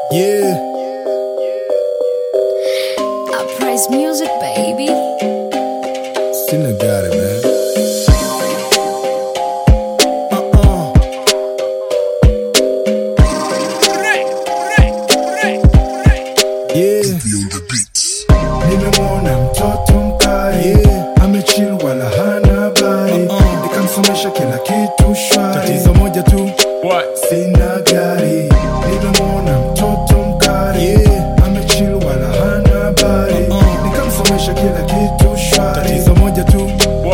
Yeah, I praise music, baby. still I got it, man. Uh-uh. Yeah. Nimemwona mtoto mkali yeah. Amechill wala hana habari uh-uh. Nikamsomesha kila kitu shwari Tatizo moja tu sina gari Nimemwona mtoto mkali yeah. Amechill wala hana habari uh-uh. Nikamsomesha kila kitu shwari Tatizo moja tu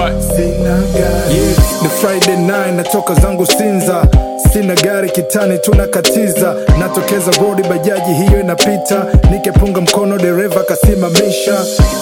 sina gari yeah. Ni Friday night natoka zangu Sinza sina gari kitani tunakatiza natokeza rodi bajaji hiyo inapita nikepunga mkono dereva kasimamisha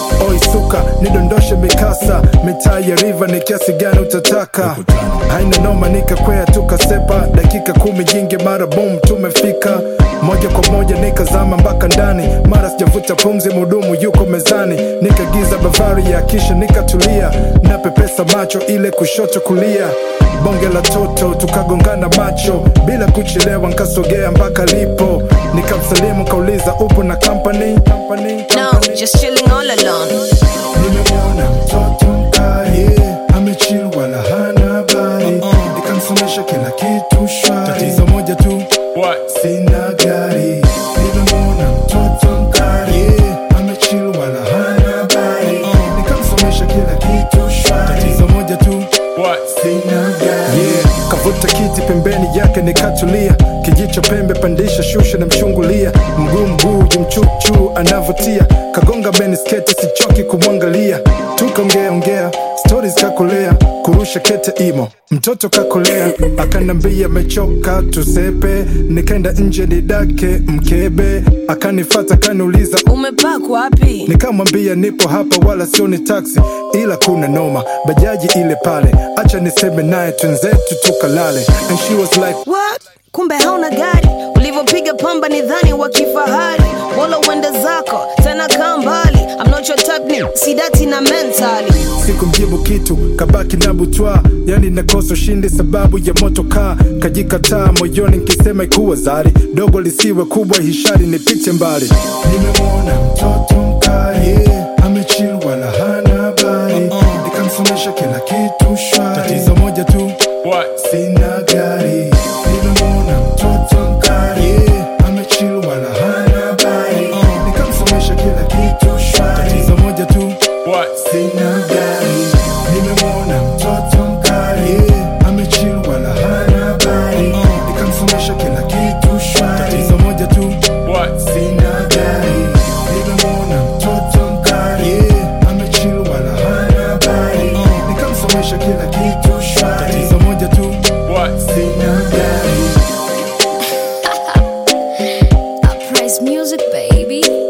oisuka nidondoshe mikasa mitaa ya riva ni kiasi gani utataka haina noma nikakwea tukasepa dakika kumi jingi mara bom tumefika moja kwa moja nikazama mpaka ndani mara sijavuta pumzi mudumu yuko mezani nikagiza bavari ya kisha nikatulia napepesa macho ile kushoto kulia bonge la toto tukagongana macho bila kuchelewa nkasogea mpaka lipo nikamsalimu kauliza upo na company, company, No, company. just chilling all alone. nimemwona mtoto mkali yeah. amechill wala hana habari nikamsomesha kila kitu shwari tatizo moja tu sina gari nimemwona mtoto mkali yeah. amechill wala hana habari nikamsomesha kila kitu shwari tatizo moja tu sina gari yeah. kavuta kiti pembeni yake nikatulia kijicho pembe pandisha shusha na mchungulia mguu mguu jimchuchu anavutia kagonga beni sketi sichoki kumwangalia tukaongea ongea stories kakolea kurusha kete imo mtoto kakolea akanambia mechoka tusepe nikaenda nje nidake mkebe akanifata kaniuliza Umepark wapi? nikamwambia nipo hapa wala sio ni taksi ila kuna noma bajaji ile pale acha niseme naye twenzetu tukalale and she was like What? Kumbe hauna gari, ulivyopiga pamba ni dhani wa kifahari. Bora uende zako tena kaa mbali. I'm not your type ni sidati na mentally. sikumjibu kitu kabaki na butwa yani nakosa ushindi sababu ya moto kaa kajikataa moyoni nkisema ikuwa zari dogo lisiwe kubwa hishari nipite mbali nimemwona mtoto mkali yeah. amechill wala hana habari nikamsomesha kila kitu shwari tatizo moja tu sina gari nimemwona mtoto mkali yeah. amechill wala hana habari nikamsomesha kila kitu shwari tatizo moja tu sina gari nimemwona mtoto mkali yeah. amechill wala hana habari nikamsomesha kila kitu shwari tatizo moja tu sina gari nimemwona mtoto mkali yeah. amechill wala hana habari nikamsomesha kila kitu shwari tatizo moja tu sina gari I praise music, baby.